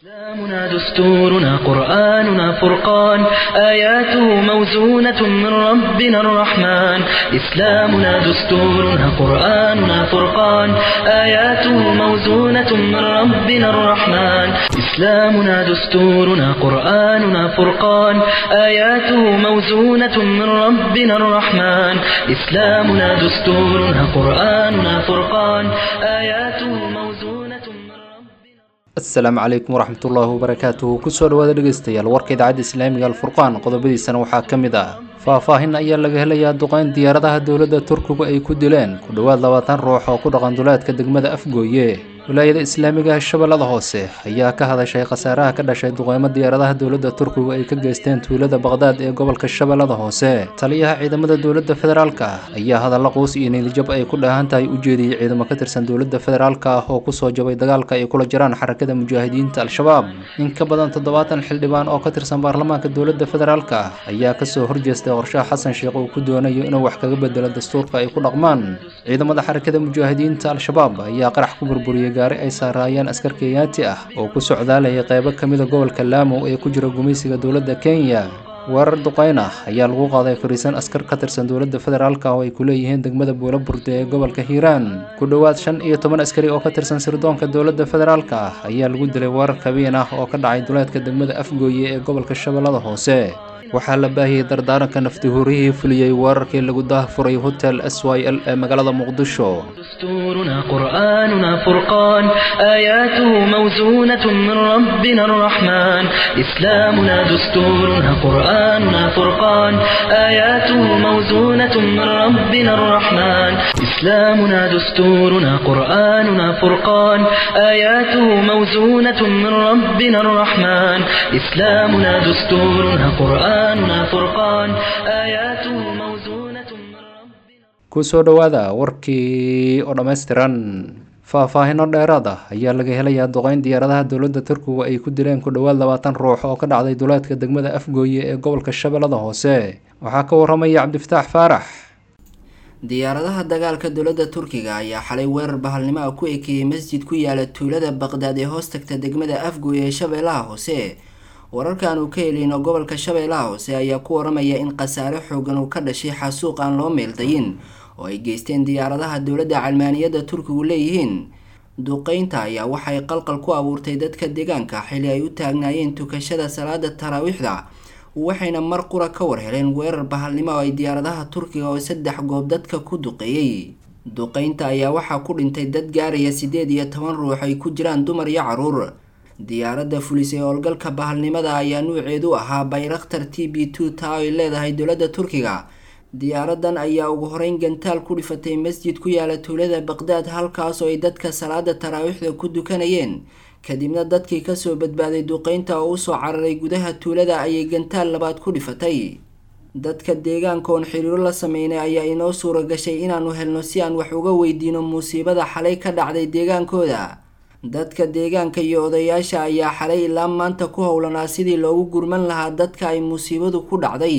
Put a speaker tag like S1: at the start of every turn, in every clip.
S1: إسلامنا دستورنا قرآننا فرقان آياته موزونة من ربنا الرحمن إسلامنا دستورنا قرآننا فرقان آياته موزونة من ربنا الرحمن إسلامنا دستورنا قرآننا فرقان آياته موزونة من ربنا الرحمن إسلامنا دستورنا قرآننا فرقان آياته موزونة من ربنا
S2: asalaamu calaykum waraxmatullaahi wabarakaatuhu kusoo dhawaada dhegeystayaal warka idaacadda islaamiga alfurqaan qodobadiisana waxaa ka mid ah faahfaahin ayaa laga helayaa duqeyn diyaaradaha dowladda turkigu ay ku dileen ku dhowaad labaatan ruux oo ku dhaqan duleedka degmada afgooye wilaayada islaamiga ah shabeellada hoose ayaa ka hadashay khasaaraha ka dhashay duqeymo diyaaradaha dowladda turkigu ay ka geysteen tuulada baqdaad ee gobolka shabeellada hoose taliyaha ciidamada dowladda federaalka ah ayaa hadalla quus iyo niilijab ay ku dheehan tahay u jeediyey ciidamo ka tirsan dowladda federaalka ah oo kusoo jabay dagaalka ay kula jiraan xarakada mujaahidiinta al-shabaab in ka badan toddobaatan xildhibaan oo ka tirsan baarlamaanka dowladda federaalka ah ayaa kasoo horjeestay qorshaha xasan sheekh uu ku doonayo inuu wax kaga bedelo dastuurka ay ku dhaqmaan ciidamada xarakada mujaahidiinta al-shabaab ayaa qarax ku burburiyey gaari ay saaraayeen askar kenyaati ah oo ku socdaalayay qeybo ka mida gobolka laamo ee ku jira gumaysiga dowladda kenya weerar duqeyn ah ayaa lagu qaaday fariisan askar ka tirsan dowladda federaalka oo ay ku leeyihiin degmada buulo burde ee gobolka hiiraan ku dhowaad shan iyo toban askari oo ka tirsan sirdoonka dowladda federaalka ah ayaa lagu dilay weerar kabiin ah oo ka dhacay duleedka degmada afgooye ee gobolka shabeellada hoose waxaa la baahiyey dardaaranka naftihuurihii fuliyey weerarkii lagu daahfuray hotel s y l ee magaalada muqdisho
S1: دستورنا قرآننا فرقان آياته موزونة من ربنا الرحمن إسلامنا دستورنا قرآننا فرقان آياته موزونة من ربنا الرحمن إسلامنا دستورنا قرآننا فرقان آياته موزونة من ربنا الرحمن إسلامنا دستورنا قرآننا فرقان آياته موزونة من ربنا
S2: kusoo dhowaada warkii oo dhammaystiran faahfaahino dheeraad ah ayaa laga helayaa duqeyn diyaaradaha dowladda turkigu ay ku dileen ku dhowaad labaatan ruux oo ka dhacday duleedka degmada afgooye ee gobolka shabeellada hoose waxaa ka waramaya cabdifataax faarax
S3: diyaaradaha dagaalka dowladda turkiga ayaa xalay weerar bahalnimo ah ku ekeeyey masjid ku yaala tuulada baqdaad ee hoos tagta degmada afgooye ee shabeellaha hoose wararkan uu ka heliyno gobolka shabeellaha hoose ayaa ku waramaya in khasaare xoogan uu ka dhashay xasuuq aan loo meeldayin oo ay geysteen diyaaradaha dowladda calmaaniyadda turkigu leeyihiin duqeynta ayaa waxay qalqal ku abuurtay dadka deegaanka xili ay u taagnaayeen tukashada salaada taraawiixda waxayna mar qura ka war heleen weerar bahalnimo oo ay diyaaradaha turkiga oo saddex goob dadka ku duqeeyey duqeynta ayaa waxaa ku dhintay dad gaaraya sideed iyo toban ruux ay ku jiraan dumar iyo caruur diyaaradda fulisay howlgalka bahalnimada ayaa nuuceedu ahaa bayrakhtar t b two taa ay leedahay dowladda turkiga diyaaradan ayaa ugu horeyn gantaal ku dhifatay masjid ku yaala tuulada baqdaad halkaas oo ay dadka salaada taraawiixda ku dukanayeen kadibna dadkii kasoo badbaaday duqeynta oo usoo cararay gudaha tuulada ayay gantaal labaad ku dhifatay dadka deegaanka oon xiriiro la sameynay ayaa inoo suura gashay inaanu helno si aan wax uga weydiino musiibada xalay ka dhacday deegaankooda dadka deegaanka iyo odayaasha ayaa xalay ilaa maanta ku howlanaa sidii loogu gurman lahaa dadka ay musiibadu ku dhacday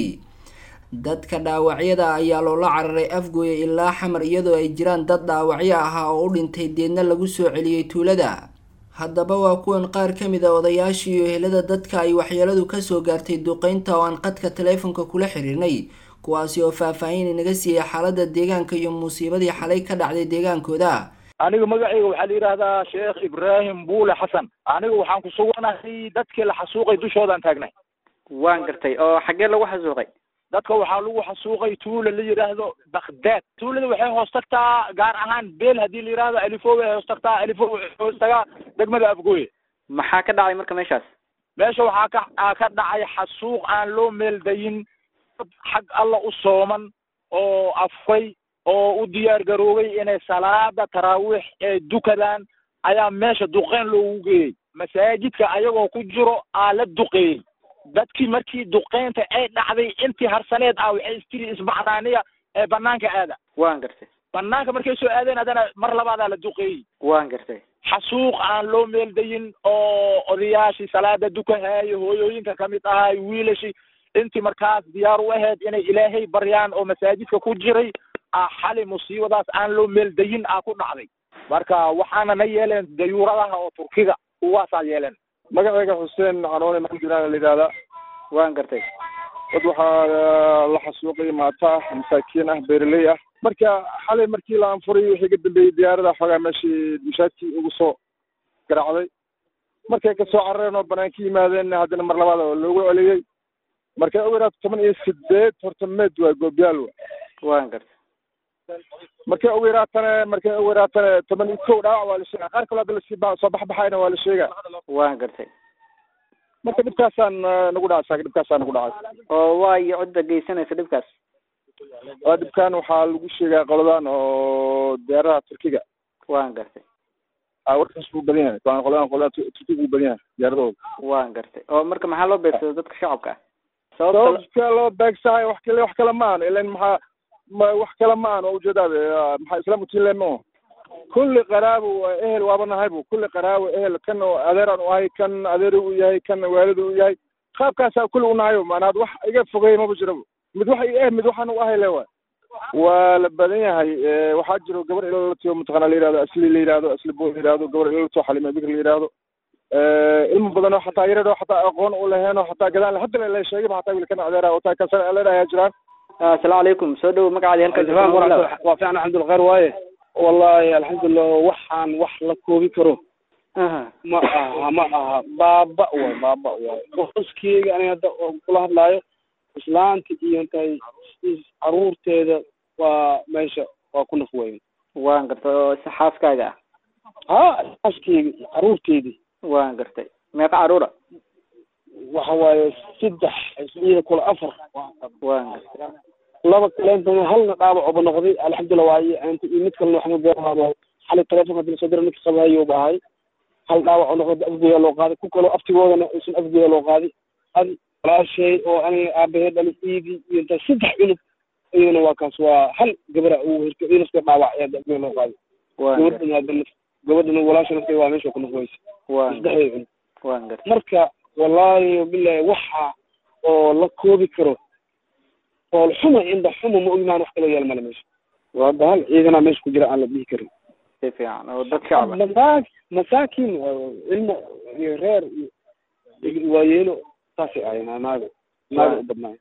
S3: dadka dhaawacyada ayaa loola cararay afgooye ilaa xamar iyadoo ay jiraan dad dhaawacyo ahaa oo u dhintay deedna lagu soo celiyey tuulada haddaba waa kuwan qaar ka mid a odayaashii iyo helada dadka ay waxyeeladu kasoo gaartay duqeynta oo aan qadka taleefonka kula xiriirnay kuwaasi oo faahfaahin inaga siiyey xaalada deegaanka iyo musiibadii xalay ka dhacday deegaankooda
S4: aniga magacayga waxaa la yidhaahdaa sheekh ibraahim buule xasan aniga waxaan ku suganahay dadkii la xasuuqay dushoodaan taagnay
S5: waan gartay oo xaggee lagu xasuuqay
S4: dadka waxaa lagu xasuuqay tuula la yidhaahdo bakdaad tuulada waxay hoos tagtaa gaar ahaan beel haddii la yidhaahdo alifo way hoos tagtaa alifo waxay hoos tagaa degmada afgooye
S5: maxaa ka dhacay marka meeshaas
S4: meesha waxaa ka ka dhacay xasuuq aan loo meeldayin dad xag alla u sooman oo afkay oo u diyaar garoobay inay salaada taraawiix ee dukadaan ayaa meesha duqeyn loogu geeyey masaajidka ayagoo ku jiro aa la duqeeyey dadkii markii duqeynta ay dhacday intii harsaneed ah waxay istiri isbacdaaniya ee banaanka aada
S5: waan gartay
S4: banaanka markay soo aadeen haddana mar labaadaa la duqeeyey
S5: waan gartay
S4: xasuuq aan loo meeldayin oo odayaashii salaada dukahaayo hooyooyinka kamid ahay wiilashii intii markaas diyaar u ahayd inay ilaahay baryaan oo masaajidka ku jiray ah xali musiibadaas aan loo meeldayin ah ku dhacday marka waxaana na yeeleen dayuuradaha oo turkiga kuwaasaa yeeleen
S6: magacayga xuseen canoone maxamudulaana la yidhahdaa
S5: waan gartay
S6: dad waxaa la xasuuqay maata ah masaakiin ah beeraley ah marka xalay markii la anfuray wixii ka dambeeyey diyaarada xoogaa meeshii mushaadkii ugu soo garaacday markay kasoo carareen oo banaanka yimaadeen haddana mar labaad oo loogu celiyey markay ugu yaraato toban iyo sideed horta meed waa goobyaal wa
S5: waan gartay
S6: markay ugu yaraatana markay ugu yaraatana toban iyo kow dhaawac waa la sheegaa qaar kaloo hadda lasii ba soo baxbaxayna waa la sheegaa
S5: waan gartay
S6: marka dhibkaasaan nagu dhacay saaka dhibkaasaan nagu dhacay
S5: oo waa iyo cidda geysanaysa dhibkaas
S6: waa dhibkan waxaa lagu sheegaa qoladan oo diyaaradaha turkiga
S5: waan gartay
S6: a warkaas buu badan yahay qoladan qoladan qoladan turkiga buu badan yahay diyaaradooda
S5: waan gartay oo marka maxaa loo beegsada dadka shacabka ah sababta
S6: sababka loo beegsahay wax kale wax kale ma ahan ilan maxaa ma wax kale ma ahan waa ujeedaade maxaa islaam utiinle ma kulli qaraabo ehel waaba nahay bu kulli qaraabo ehel kan oo adeeraan u ahay kan adeeri u yahay kan waalid u yahay qaabkaasaa kulli unahayo maanaad wax iga fogey maba jirabo mid wax i eh mid waxaan u ahay le waay waa la badan yahay waxaa jiro gabar ilalatiyo mataqana la yihahdo asli la yihahdo asli bo la yihahdo gabar ilalatiyo xalima bikr la yihahdo ilmo badan oo xataa yaradoo xataa aqoon u laheen oo xataa gadaan hadda la sheegayba xataa wiilkan adeera oo taa kasar leedahay jiraan
S5: asalaamu calaykum soo dhowo magacaadi halkan
S7: waa fiican alxamdulillah khayr waaye wallahi alxamdulillah waxaan wax la koobi karo ma aha ma aha baaba waay baaba waay qoskeyga aniga hadda kula hadlaayo islaanta iyo intay caruurteeda waa meesha waa ku naf weyn
S5: waan gartay oo si xaaskaaga
S7: ha xaaskeyga iyo caruurteedii
S5: waan gartay meeqa caruura
S7: waxa waaye saddex ismiyada kula afar
S5: waan gartay
S7: laba kaleentana halna dhaawacoba noqday alxamdulillah waaye inta iyo mid kalena waxma beerahaaba xalay telefonka hadii lasoo dira ninka qabahayo bahay hal dhaawaco noqday afgeeda loo qaaday ku kaloo aftigoodana isan afgeeda loo qaaday adi walaashay oo aniga aabahee dhali iigii iyo inta saddex cunug iyadana waa kaas waa hal gabara uu hirka iyo naska dhaawac ayaa afgeeda loo qaaday
S5: waan gartay
S7: gabadhana hadda gabadhana walaasha naska waa meesha ku nafweysa
S5: waan gartay
S7: saddexdeeda cunug
S5: waan gartay
S7: marka wallaahi bilahi waxa oo la koobi karo fool xuma indha xuma ma ogmaan wax kaloo yaal male meesha waa hadda hal ciidanaa meesha ku jira aan la dhihi karin
S5: si fiican oo dad shacab ah
S7: masaa masaakin ilmo iyo reer iyo waayeelo saasay ahayn naaga naaga u badnaay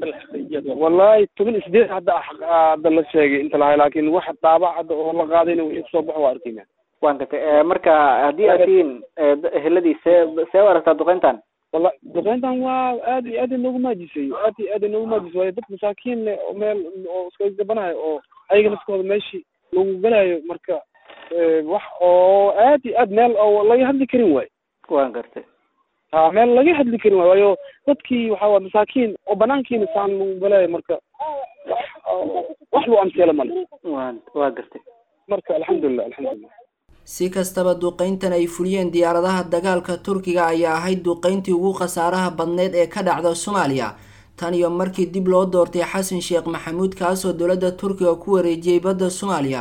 S7: wallahi toban isdeed hadda hadda la sheegay inta lahay laakin wax dhaabac hadda oo la qaadayna wixii kusoo baxo waa arkayna
S5: waan gartay marka haddii aad tihiin eheladii see see u aragtaa duqeyntan
S7: walla duqeyntan waa aad iyo aad inoogu maajisay aad iyo aad inoogu maajisay waayo dad masaakiin leh oo meel oo iska gabanayo oo ayaga naskooda meeshii lagu galayo marka wax oo aad iyo aad meel oo laga hadli karin waayo
S5: waan gartay
S7: ha meel laga hadli karin waayo waayo dadkii waxa waa masaakiin oo banaankiina saan lagu galayo marka wax wax lagu amseelo male
S5: waan waa gartay
S7: marka alxamdulilah alxamdulilah
S3: si kastaba duqeyntan ay fuliyeen diyaaradaha dagaalka turkiga ayaa ahayd duqeyntii ugu khasaaraha badneyd ee ka dhacda soomaaliya tan iyo markii dib loo doortay xasan sheekh maxamuud kaasoo dowladda turkiga ku wareejiyey badda soomaaliya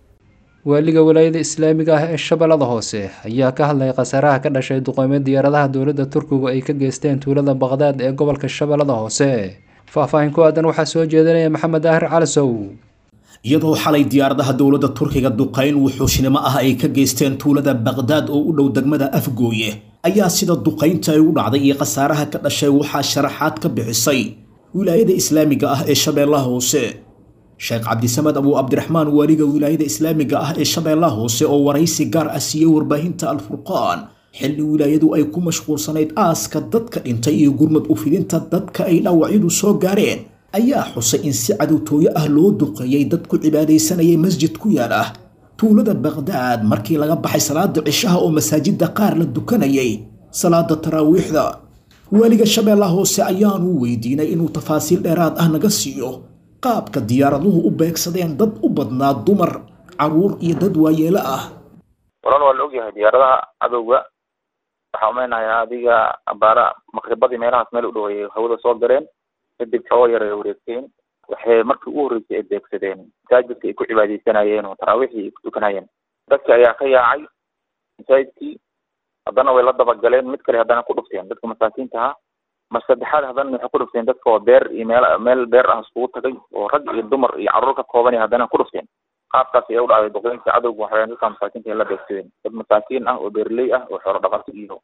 S2: waaliga walaayada islaamiga ah ee shabeellada hoose ayaa ka hadlay khasaaraha ka dhashay duqeymo diyaaradaha dowladda turkigu ay ka geysteen tuulada baqdaad ee gobolka shabeellada hoose faahfaahin ku aadan waxaa soo jeedinaya maxamed daahir calasow
S8: iyadoo xalay diyaaradaha dowladda turkiga duqayn wuxuushnimo ah ay ka geysteen tuulada baqdaad oo u dhow degmada afgooye ayaa sida duqaynta ay u dhacday iyo khasaaraha ka dhashay waxaa sharaxaad ka bixisay wilaayada islaamiga ah ee shabeellaha hoose sheekh cabdisamed abuu cabdiraxmaan waaliga wilaayada islaamiga ah ee shabeellaha hoose oo waraysi gaar ah siiyey warbaahinta alfurqaan xilli wilaayadu ay ku mashquulsanayd aaska dadka dhintay iyo gurmad u fidinta dadka ay dhaawacyadu soo gaareen ayaa xusay in si cadowtooyo ah loo duqeeyey dad ku cibaadaysanayay masjid ku yaal ah tuulada baqdaad markii laga baxay salaada cishaha oo masaajida qaar la dukanayay salaada taraawiixda waaliga shabeellaha hoose ayaanu weydiinay inuu tafaasiil dheeraad ah naga siiyo qaabka diyaaraduhu u beegsadeen dad u badnaa dumar caruur iyo dad waayeelo ah
S9: walan waa la ogyahay diyaaradaha cadowga waxaa umeynayaa adiga abaara maqribadii meelahaas meel u dhaweeyay hawada soo galeen kadib xoogo yar ay wareegteen waxay markii ugu horreysay ay beegsadeen masaajidka ay ku cibaadeysanayeen oo taraawiixii ay ku tukanayeen dadki ayaa ka yaacay masaajidkii haddana way la dabagaleen mid kale haddana ku dhufteen dadka masaakiinta ahaa mar saddexaad haddana waxay ku dhufteen dadka oo beer iyo meel meel beer ah iskugu tagay oo rag iyo dumar iyo carruur ka kooban iyo haddana ku dhufteen qaabkaas ayaa u dhacday duqeynta cadowga waxaweyaan dadka masaakiinta ay la beegsadeen dad masaakiin ah oo beerley ah oo xoolo dhaqato iyo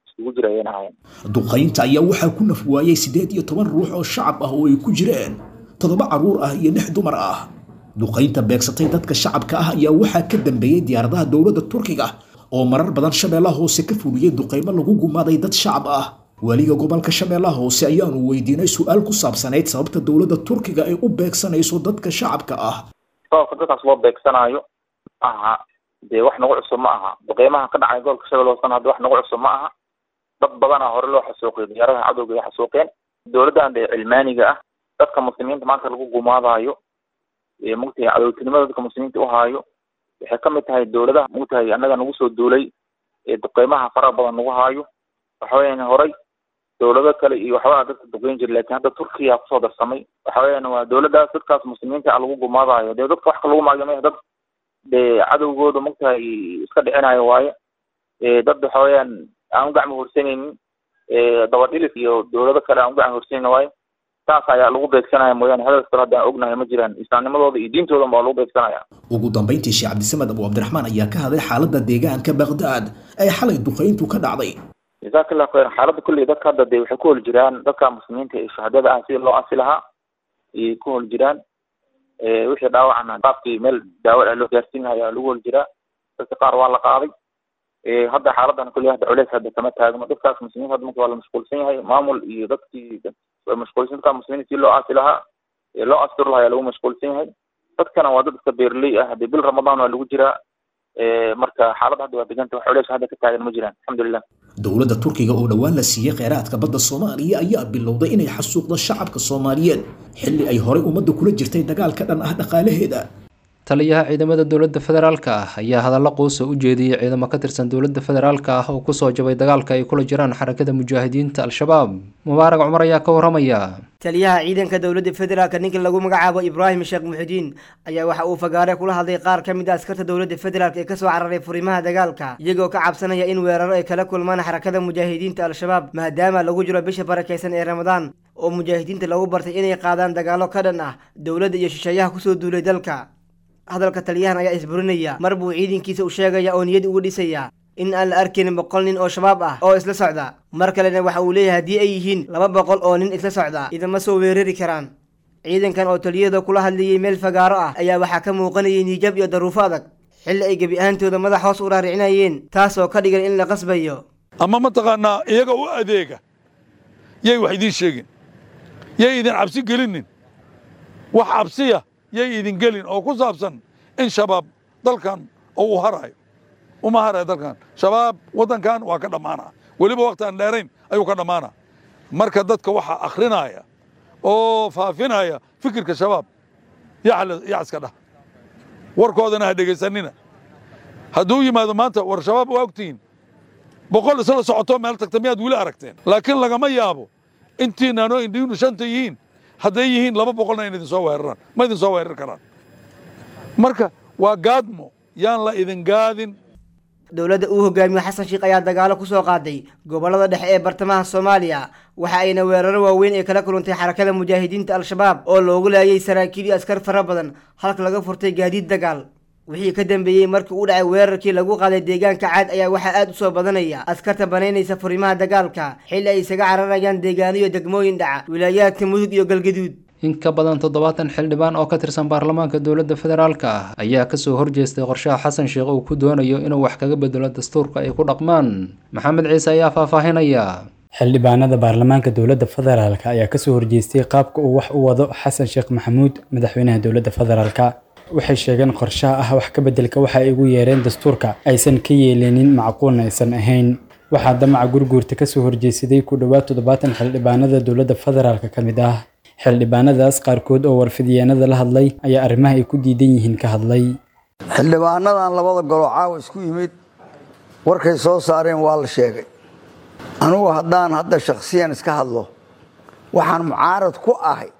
S9: iskugu jira ayayna ahayn
S8: duqaynta ayaa waxaa ku naf waayay siddeed iyo toban ruux oo shacab ah oo ay ku jireen toddoba carruur ah iyo lix dumar ah duqaynta beegsatay dadka shacabka ah ayaa waxaa ka dambeeyey diyaaradaha dowladda turkiga oo marar badan shabeellaha hoose ka fuliyey duqaymo lagu gumaaday dad shacab ah weliga gobolka shabeellaha hoose ayaanu weydiinay su-aal ku saabsanayd sababta dowladda turkiga ay u beegsanayso dadka shacabka ah
S9: sababka dadkaas loo beegsanaayo aha dee wax nagu cusub ma aha duqeymaha ka dhacay gobolka shabeelle hoosena hadda wax nagu cusub ma aha dad badanaa hore loo xasuuqiyo diyaaradaha cadowga ay xasuuqeen dowladdan dee cilmaaniga ah dadka muslimiinta maanta lagu gumaadaayo mugtahay cadowtinimada dadka muslimiinta uhaayo waxay kamid tahay dowladaha mugtahay annaga nagu soo duulay ee duqeymaha faraha badan nagu haayo waxa weeyaan horay dowlado kale iyo waxbaa dadka duqeyn jira lakin hadda turkiya kusoo darsamay waxa weeyaan waa dowladdaas dadkaas muslimiinta lagu gumaadaayo dee dadka wax ka lagu maagyo dad dee cadowgooda mugtahay iska dhicinayo waaye dad waxa weeyaan aan u gacmo horsanaynin dabadhilis iyo dowlado kale aan u gacmo horsanaynin waaye saas ayaa lagu beegsanaya mooyaane hadalka kale hadda aan ognahay ma jiraan islaamnimadooda iyo diintoodan baa lagu beegsanaya
S8: ugu dambayntii sheekh cabdisamed abu cabdiraxmaan ayaa ka hadlay xaaladda deegaanka baqdaad ee xalay duqayntu ka dhacday
S9: jazaaka allahu khayran xaaladda kulliy dadka hadda dee waxay ku hol jiraan dadka muslimiinta ee shuhadada ah sidii loo asi lahaa ayay ku hol jiraan wixii dhaawacana qaabkii meel daawo ah loo gaarsiin lahaa ayaa lagu hol jiraa dadka qaar waa la qaaday hadda xaaladan kulli hadda culeys hadda kama taagno dadkaas muslimiinta hadda marka waa la mashquulsan yahay maamul iyo dadkii mashquulsan dadka muslimiinta si loo aasi lahaa loo asturi lahaa ayaa lagu mashquulsan yahay dadkana waa dad iska beerley ah hadee bil ramadaan waa lagu jiraa marka xaaladda hadda waa deganta wax culeys hadda ka taagan ma jiraan alxamdulilah
S8: dowladda turkiga oo dhowaan la siiyey kheyraadka badda soomaaliya ayaa bilowday inay xasuuqdo shacabka soomaaliyeed xilli ay horay ummadda kula jirtay dagaal ka dhan ah dhaqaalaheeda
S2: taliyaha ciidamada dowladda federaalka ah ayaa hadalla quusa u jeediyey ciidamo ka tirsan dowladda federaalka ah oo kusoo jabay dagaalka ay kula jiraan xarakada mujaahidiinta al-shabaab mubaarag cumar ayaa ka waramaya
S10: taliyaha ciidanka dowladda federaalka ninka lagu magacaabo ibraahim sheekh muxidiin ayaa waxa uu fagaare kula hadlay qaar ka mid a askarta dowladda federaalk ee kasoo cararay furimaha dagaalka iyagoo ka cabsanaya in weeraro ay kala kulmaan xarakada mujaahidiinta al-shabaab maadaama lagu jiro bisha barakaysan ee ramadaan oo mujaahidiinta lagu bartay inay qaadaan dagaalo ka dhan ah dowladda iyo shisheeyaha kusoo duulay dalka hadalka taliyahan ayaa isburinaya mar buu ciidankiisa u sheegaya oo niyad ugu dhisaya in aan la arkayn boqol nin oo shabaab ah oo isla socda mar kalena waxa uu leeyahay haddii ay yihiin laba boqol oo nin isla socda idama soo weerari karaan ciidankan oo taliyada kula hadlayay meel fagaaro ah ayaa waxaa ka muuqanayay niijab iyo daruufo adag xilli ay gebi ahantooda madax hoos u raaricinayeen taasoo ka dhigan in la qasbayo
S11: ama mataqaanaa iyaga u adeega yay wax idiin sheegin yay idin cabsi gelinin wax cabsiya yay idin gelin oo ku saabsan in shabaab dalkan oo uu harayo uma harayo dalkan shabaab waddankan waa ka dhammaana weliba wakti aan dheerayn ayuu ka dhammaana marka dadka waxaa akhrinaya oo faafinaya fikirka shabaab yaa iska dhah warkoodana ha dhegaysanina hadduu yimaado maanta war shabaab waa ogtihiin boqol isla socoto meel tagta miyaad weli aragteen laakiin lagama yaabo intiinaanoo indhiinu shanta yihiin hadday yihiin laba boqolna in idin soo weeraraan ma idin soo weerar karaan marka waa gaadmo yaan la idin gaadin
S10: dowladda uu hogaamiyo xasan sheikh ayaa dagaalo kusoo qaaday gobollada dhexe ee bartamaha soomaaliya waxa ayna weeraro waaweyn ee kala kulantay xarakada mujaahidiinta al-shabaab oo loogu laayay saraakiil iyo askar fara badan halka laga furtay gaadiid dagaal wixii ka dambeeyey markii uu dhacay weerarkii lagu qaaday deegaanka caad ayaa waxaa aad u soo badanaya askarta banaynaysa furimaha dagaalka xilli ay isaga cararayaan deegaano iyo degmooyin dhaca wilaayaadka mudug iyo galgaduud
S2: in ka badan toddobaatan xildhibaan oo ka tirsan baarlamaanka dowladda federaalka ah ayaa kasoo horjeestay qorshaha xasan sheekh uu ku doonayo inuu wax kaga bedelo dastuurka ay ku dhaqmaan maxamed ciise ayaa faahfaahinaya
S12: xildhibaanada baarlamaanka dowladda federaalka ayaa kasoo horjeestay qaabka uu wax u wado xasan sheekh maxamuud madaxweynaha dowladda federaalka waxay sheegeen qorshaha ah wax ka beddelka waxa ay ugu yeereen dastuurka aysan ka yeelinin macquulna aysan ahayn waxaa damaca gurguurta kasoo horjeesaday ku dhowaad toddobaatan xildhibaanada dowladda federaalka ka mid ah xildhibaanadaas qaarkood oo warfidyaanada la hadlay ayaa arrimaha ay ku diidan yihiin ka hadlay
S13: xildhibaanadan labada golo caawa isku yimid warkay soo saareen waa la sheegay anugu haddaan hadda shakhsiyan iska hadlo waxaan mucaarad ku ahay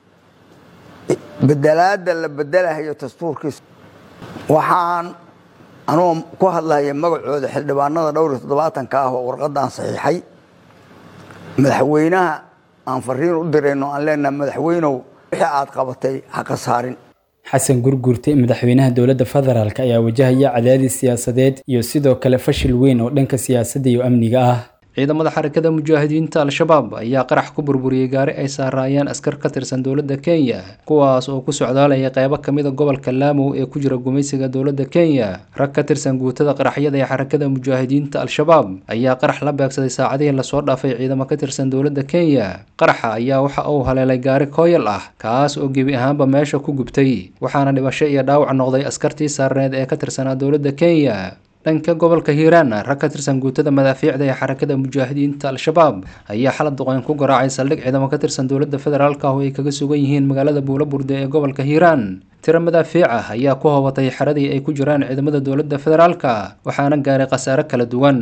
S13: bedelaadda la bedelahayo dastuurkiisa waxaan anugu ku hadlahaya magacooda xildhibaanada dhowr iyo toddobaatanka ah oo warqadaan saxiixay madaxweynaha aan fariin u dirayno aan leenaha madaxweynow wixii aad qabatay ha ka saarin
S12: xasan gurgurte madaxweynaha dowladda federaalk ayaa wajahaya cadaadis siyaasadeed iyo sidoo kale fashil weyn oo dhanka siyaasadda iyo amniga ah
S2: ciidamada xarakada mujaahidiinta al-shabaab ayaa qarax ku burburiyey gaari ay saaraayeen askar ka tirsan dowladda kenya kuwaas oo ku socdaalaya qeybo kamida gobolka laamow ee ku jira gumaysiga dowladda kenya rag ka tirsan guutada qaraxyada ee xarakada mujaahidiinta al-shabaab ayaa qarax la beegsaday saacadihii lasoo dhaafay ciidamo ka tirsan dowladda kenya qaraxa ayaa waxa uu haleelay gaari kooyal ah kaas oo gebi ahaanba meesha ku gubtay waxaana dhibasho iyo dhaawac noqday askartii saarneed ee ka tirsanaa dowladda kenya dhanka gobolka hiiraan rag ka tirsan guutada madaafiicda ee xarakada mujaahidiinta al-shabaab ayaa xalad duqeyn ku garaacay saldhig ciidamo ka tirsan dowladda federaalk ah oo ay kaga sugan yihiin magaalada buulaburde ee gobolka hiiraan tiro madaafiic ah ayaa ku hobatay xeradii ay ku jiraan ciidamada dowladda federaalka waxaana gaaray khasaare kala duwan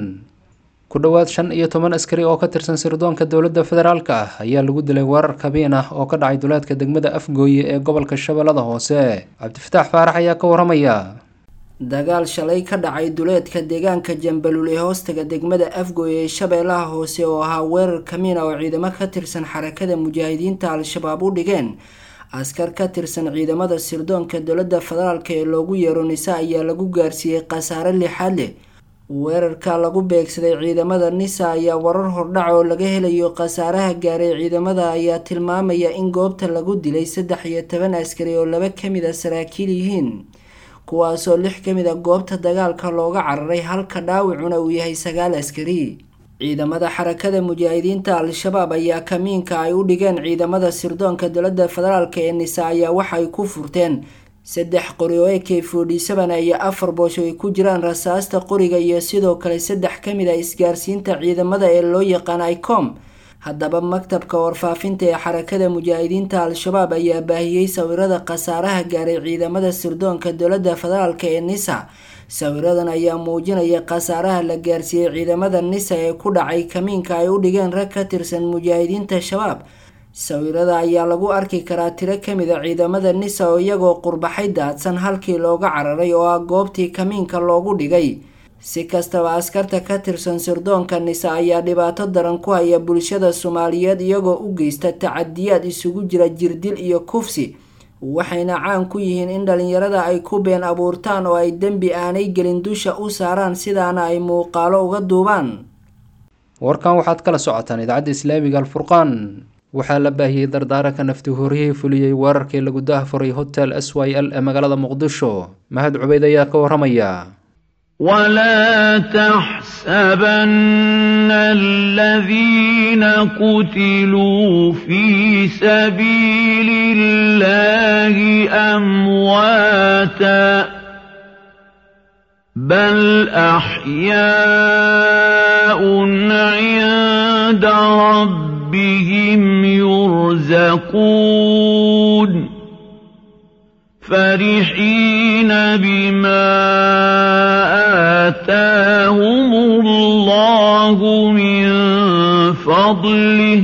S2: ku dhowaad shan iyo toban askari oo ka tirsan sirdoonka dowladda federaalk ah ayaa lagu dilay weerar kabiin ah oo ka dhacay duleedka degmada afgooye ee gobolka shabeellada hoose cabdifataax faarax ayaa ka waramaya
S3: dagaal shalay ka dhacay duleedka deegaanka jambalul ee hoostaga degmada afgooy ee shabeellaha hoose oo ahaa weerar kamiina oo ciidamo ka tirsan xarakada mujaahidiinta al-shabaab u dhigeen askar ka tirsan ciidamada sirdoonka dowladda federaalk ee loogu yeero nisa ayaa lagu gaarsiiyey khasaare lixaad leh weerarka lagu beegsaday ciidamada nisa ayaa warar hordhac oo laga helayo khasaaraha gaaray ciidamada ayaa tilmaamaya in goobta lagu dilay saddex iyo toban askari oo laba kamid a saraakiil yihiin kuwaasoo lix ka mid a goobta dagaalka looga cararay halka dhaawacuna uu yahay sagaal askari ciidamada xarakada mujaahidiinta al-shabaab ayaa kamiinka ay u dhigeen ciidamada sirdoonka dowladda federaalk ee nisa ayaa waxay ku furteen saddex qori oo ak forty seven iyo afar boosho ay ku jiraan rasaasta qoriga iyo sidoo kale saddex ka mid a isgaarsiinta ciidamada ee loo yaqaan icom haddaba maktabka warfaafinta ee xarakada mujaahidiinta al-shabaab ayaa baahiyey sawirada khasaaraha gaaray ciidamada sirdoonka dowladda federaalk ee nisa sawiradan ayaa muujinaya khasaaraha la gaarsiiyey ciidamada nisa ee ku dhacay kamiinka ay u dhigeen rag ka tirsan mujaahidiinta shabaab sawirada ayaa lagu arki karaa tiro kamid a ciidamada nisa oo iyagoo qurbaxay daadsan halkii looga cararay oo ah goobtii kamiinka loogu dhigay si kastaba askarta ka tirsan sirdoonka nisa ayaa dhibaato daran ku haya bulshada soomaaliyeed iyagoo u geysta tacadiyaad isugu jira jirdil iyo kufsi waxayna caan ku yihiin in dhalinyarada ay ku been abuurtaan oo ay dembi aanay gelin dusha u saaraan sidaana ay muuqaalo uga duubaan
S2: warkan waxaad kala socotaan idaacadda islaamiga alfurqaan waxaa la baahiyey dardaaranka nafti horiyey fuliyey weerarkii lagu dahfuray hotel s y l ee magaalada muqdisho mahad cubeyd ayaa ka waramaya
S14: ولا تحسبن الذين قتلوا في سبيل الله أمواتا بل أحياء عند ربهم يرزقون فرحين بما آتاهم الله من فضله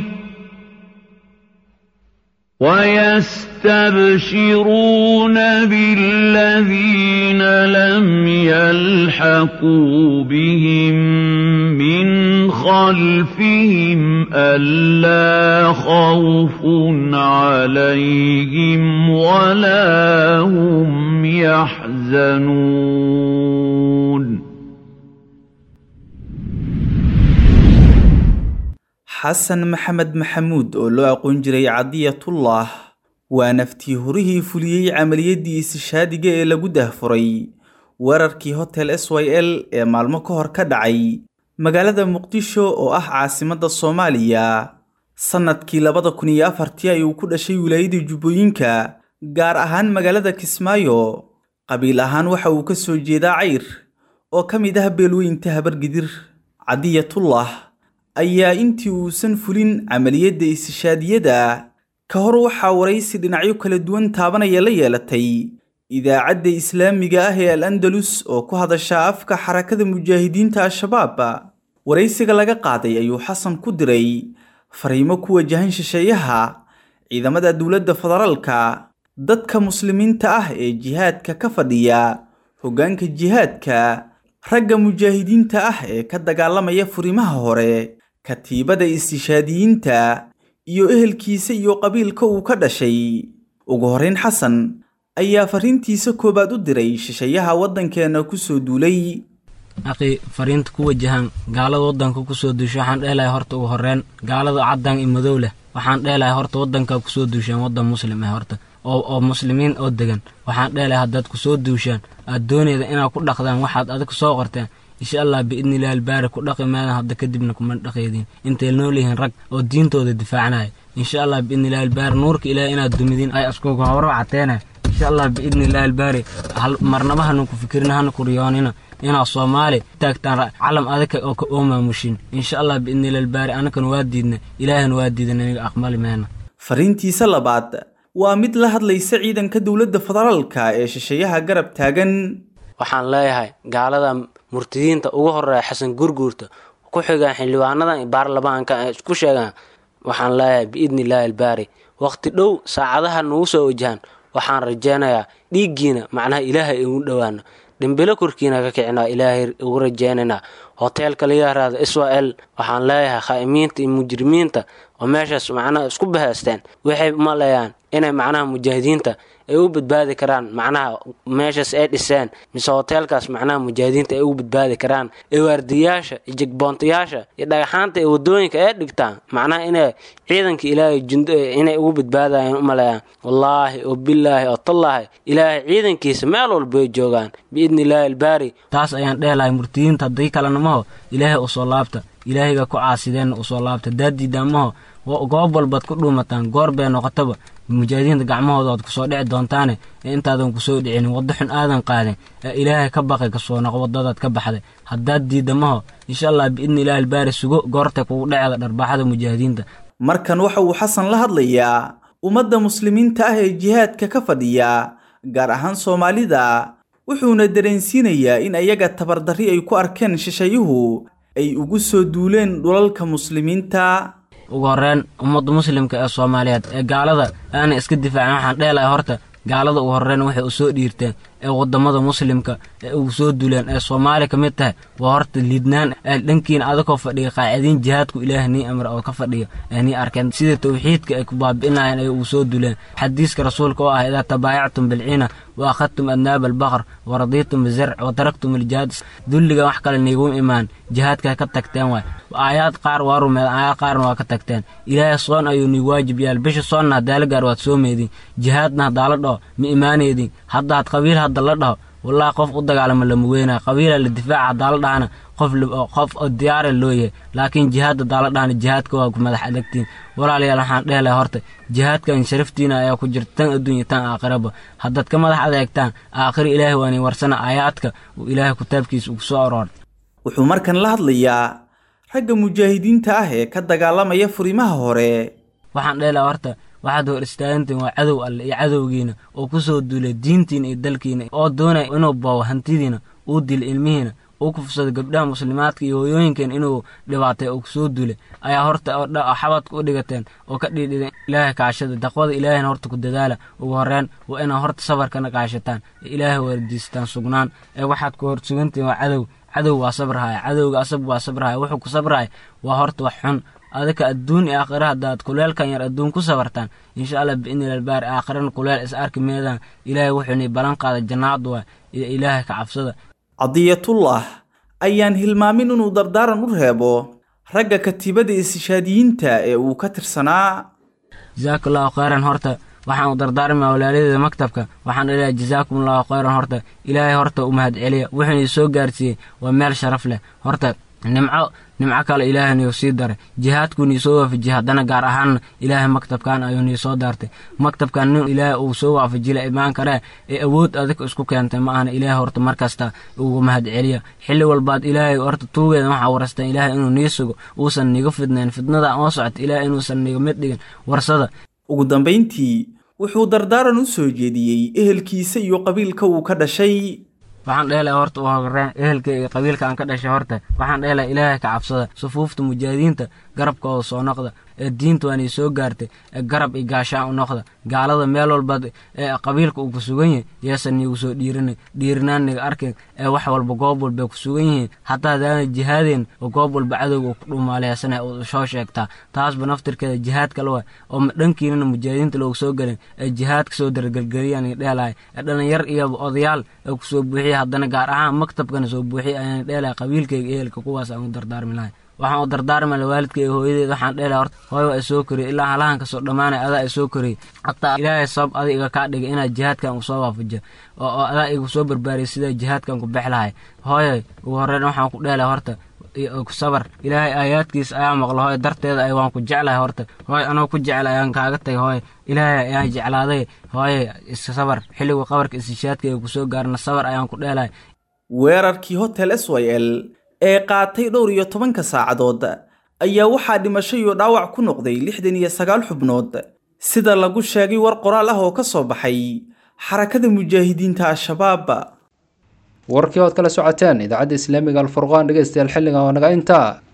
S14: ويستبشرون بالذين لم يلحقوا بهم من خلفهم ألا خوف عليهم ولا هم يحزنون
S15: xasan maxamed maxamuud oo loo aqoon jiray cadiyatullah waa naftii horihii fuliyey camaliyaddii istishaadiga ee lagu dahfuray weerarkii hotel s y l ee maalmo ka hor ka dhacay magaalada muqdisho oo ah caasimadda soomaaliya sannadkii labada kun iyo afartii ayuu ku dhashay wilaayada jubbooyinka gaar ahaan magaalada kismaayo qabiil ahaan waxa uu ka soo jeedaa cayr oo ka mid ah beelweynta habargidir cadiyatullah ayaa intii uusan fulin camaliyadda istishaadiyada ka hor waxaa waraysi dhinacyo kala duwan taabanaya la yeelatay idaacadda islaamiga ah ee al andalus oo ku hadasha afka xarakada mujaahidiinta al-shabaab waraysiga laga qaaday ayuu xasan ku diray fariimo ku wajahan shisheeyaha ciidamada dowladda federaalka dadka muslimiinta ah ee jihaadka ka fadhiya hoggaanka jihaadka ragga mujaahidiinta ah ee ka dagaalamaya furimaha hore katiibada istishaadiyiinta iyo ehelkiisa iyo qabiilka uu ka dhashay ugu horrayn xasan ayaa farriintiisa koowaad u diray shisheeyaha waddankeenna ku soo duulay
S16: aqii fariinta ku wajahan gaalada waddanka kusoo duusha waxaan dheelahay horta ugu horreyn gaalada caddaan iyo madow leh waxaan dheelahay horta waddankaa kusoo duushaan waddan muslim ah horta oo oo muslimiin oo degan waxaan dheelahay haddaad kusoo duushaan aad doonayda inaad ku dhaqdaan waxaad adig soo qorteen insha allah biidni illahi albaari ku dhaqi maadan hadda kadibna kuma dhaqeydin intay nool yihiin rag oo diintooda difaacanaya insha allah biidni illahi albaari nuurka ilaahi inaad dumidiin ay askuga howro cateena insha allah biidni illahi albaari hal marnaba hanu ku fikirina hanu ku riyoonina inaad soomaali taagtaan calam adika oo ka oo maamushin insha allah biidni illahi albaari anakan waa diidna ilaahina waa diidan aniga aqbali meena
S15: fariintiisa labaad waa mid la hadlaysa ciidanka dowladda federaalka ee shisheeyaha garab taagan
S16: waxaan leeyahay gaalada murtidiinta ugu horeeya xasan gurguurta ku xigaan xildhibaanadan baarlamaanka ay isku sheegaan waxaan leeyahay biidni illaahi albaari waqti dhow saacadaha nagu soo wajahan waxaan rajaynayaa dhiiggiina macnaha ilaahay ugu dhowaano dhimbilo korkiina ka kicinaa ilaahay ugu rajaynaynaa hoteelka la yaraado israel waxaan leeyahay khaa'imiinta iyo mujrimiinta oo meeshaas macnaha isku bahaysteen waxay maleeyaan inay macnaha mujaahidiinta ay u badbaadi karaan macnaha meeshaas ay dhiseen mise hoteelkaas macnaha mujaahidiinta ay ugu badbaadi karaan ee waardiyayaasha iyo jegboontayaasha iyo dhagaxaanta ee wadooyinka ay dhigtaan macnaha inay ciidanka ilaahay jundo inay ugu badbaadayaan u maleeyaan wallaahi oo bilaahi oo tallaahi ilaahay ciidankiisa meel walba ay joogaan biidni illaahi albaari taas ayaan dheelahay murtiyiinta haddii kalenamaho ilaahay usoo laabta ilaahayga ku caasideenna usoo laabta daadiidaamaho goob walbaad ku dhuumataan goor bay noqotaba mujaahidiinta gacmahooda oad kusoo dhici doontaane ee intaadan kusoo dhicinin waddo xun aadan qaadin ee ilaahay ka baqay kasoo noqo waddadaad ka baxday haddaad diidamaho insha allah biidni ilaahi albaari sugo goortay kugu dheceeda dharbaaxada mujaahidiinta
S15: markan waxa uu xasan la hadlayaa ummadda muslimiinta ah ee jihaadka ka fadhiya gaar ahaan soomaalida wuxuuna dareensiinayaa in ayaga tabardarri ay ku arkeen shisheeyuhu ay ugu soo duuleen dhulalka muslimiinta
S16: ugu horreyn ummadda muslimka ee soomaaliyeed ee gaalada aanay iska difaacin waxaan dheelahay horta gaalada ugu horreyn waxay u soo dhiirteen ee waddamada muslimka ee ugu soo duleen ee soomaali ka mid tahay waa horta liidnaan ee dhankiina adakoo fadhiya qaacidiin jihaadku ilaah nii amra oo ka fadhiya ee nii arkeen sida tawxiidka ay ku baabi'inayeen ay ugu soo duleen xadiiska rasuulka oo ah idaa tabaayactum bilciina wa akhadtum adnaaba albaqar wa radiitum bizarc wa taraktum aljihaad dulliga wax kale niiguma imaan jihaadka ka tagteen waay aayaad qaar waa rumeed aayaad qaarna waa ka tagteen ilaahay soon ayuu nii waajib yaal bisha soonna hadaala gaar waad soo meedin jihaadna hadaala dhaho ma imaaneydin haddaad qabiil hadda la dhaho wallaahi qof u dagaalama lama weynaa qabiila la difaaca hadaala dhahana qof qof oo diyaara loo yahay laakiin jihaad hadaala dhahana jihaadka waa ku madax adagtiin walaalayaal waxaan dhehelay horta jihaadkan sharaftiina ayaa ku jirta tan adduunya tan aakhiraba haddaad ka madax adeegtaan aakhiro ilaahay waani warsana aayaadka uu ilaahay kitaabkiisa ugu soo aroor
S15: wuxuu markan la hadlayaa ragga mujaahidiinta ah ee ka dagaalamaya furimaha hore
S16: waxaan dhehelay horta waxaad hor istaagantiin waa cadow alle iyo cadowgiina oo ku soo duulay diintiina iyo dalkiina oo doonaya inuu boobo hantidiina uu dilo ilmihiina uu kufsado gabdhaha muslimaadka iyo hooyooyinkeen inuu dhibaatay oo kusoo duulay ayaa horta xabadka u dhigateen oo ka dhiidhideen ilaahay kaashada daqwada ilaahayna horta ku dadaala ugu horreyn waa inaad horta sabarkana kaashataan ee ilaahay waardiisataan sugnaan ee waxaad ku hor sugantihiin waa cadow cadow waa sabrahaya cadowga asab waa sabrahaya wuxuu ku sabrahaya waa horta wax xun adika adduun iyo aakhira haddaad kuleelkan yar adduun ku sabartaan insha allah biidni albaari aakhirana kuleel is arki meedaan ilaahay wuxuuni ballan qaaday jannaad waa iyo ilaahay ka cabsada
S15: cadiyatullah ayaan hilmaamin inuu dardaaran u reebo ragga katiibada istishaadiyiinta ee uu ka tirsanaa
S16: jazaaka allahu khayran horta waxaan u dardaarmaa walaaladeeda maktabka waxaan dhaleeyaa jazaakum allahu khayran horta ilaahay horta u mahad celiya wuxuuna soo gaarsiiyey waa meel sharaf leh horta nimco nimco kale ilaahay niu sii daray jihaadkuu nii soo waafajiyey haddana gaar ahaanna ilaahay maktabkan ayuu nii soo daartay maktabkan nin ilaahay uu soo waafajila imaan karee ee awood adig isku keentay ma ahna ilaahay horta markasta ugu mahad celiya xilli walbaad ilaahay horta tuugeeda waxaa warastaan ilaahay inuu nii sugo uusan niga fidnayn fidnada oo socota ilaahay inuusan niga mid dhigin warsada
S15: ugu dambayntii wuxuu dardaaran u soo jeediyey ehelkiisa iyo qabiilka uu ka dhashay
S16: waxaan dhehelay horta u horeen ehelka iyo qabiilka aan ka dhashay horta waxaan dhehelay ilaahay ka cabsada sufuufta mujaahidiinta garabkooda soo noqda ee diinta waan ii soo gaartay ee garab iyo gaashaan u noqda gaalada meel walba ee qabiilka uu ku sugan yahay yeesan niigu soo dhiirinay dhiirinaan niga arkin ee wax walba goob walba ku sugan yihiin hataa hadaana jihaadeen oo goob walba cadowga uu ku dhuumaaleysanaya uu soo sheegtaa taasba naftirkeeda jihaad kale waay oo dhankiinana mujaahidiinta loogu soo gelin ee jihaadka soo dargelgeliyaan iga dheelahay ee dhalinyar iyo odayaal ee ku soo buuxiya haddana gaar ahaan maktabkana soo buuxiya ayaan dheelahay qabiilkayga ehelka kuwaas aan u dardaarmi lahay waxaan u dardaarma la waalidkay hooyadeed waxaan dheela horta hooyo waa isoo koriyay ilaa halahan kasoo dhammaanay adaa isoo koriyay hataa ilaahay sabab adi iga kaa dhigay inaad jihaadkan usoo waafajiyo oo adaa igu soo barbaariyay sidaa jihaadkan ku bex lahay hooyo ugu horreyn waxaan ku dheelay horta sabar ilaahay aayaadkiisa ayaa maqlo hooy darteeda ay waan ku jeclahay horta hooy anoo ku jecel ayaan kaaga tagay hooy ilaahay ayaan jeclaaday hooye iska sabar xilligu qabarka istishaadka ee kusoo gaarna sabar ayaan ku dheelahay
S15: weerarkii hotel s y l ee qaatay dhowr iyo tobanka saacadood ayaa waxaa dhimasho iyo dhaawac ku noqday lixdan iyo sagaal xubnood sida lagu sheegay war qoraal ah oo ka soo baxay xarakada mujaahidiinta al-shabaab
S2: warkii ood kala socoteen idaacadda islaamiga alfurqaan dhegeystayaal xilligan waa naga intaa